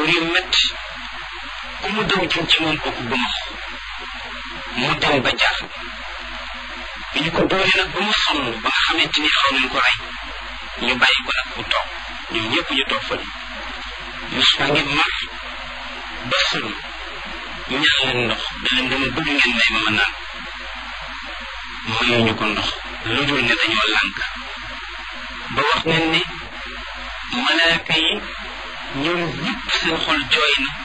dóor yu metti ku mu daw jëm ci moom kooku bu max mu dem ba jaaxal bi ñu ko dóoree nag ba mu sonn ba nga xamante ni xaw nañ ko rey ñu bàyyi ko nag mu toog ñoom ñëpp ñu toog fa Yusufa ngi mar ba sëlu ñaan leen ndox da leen dama bëgg ngeen may ma ma naan mayuñu ko ndox lu dul ne dañoo lànk ba wax nañ ne malaaka yi ñoom ñëpp seen xol jooy na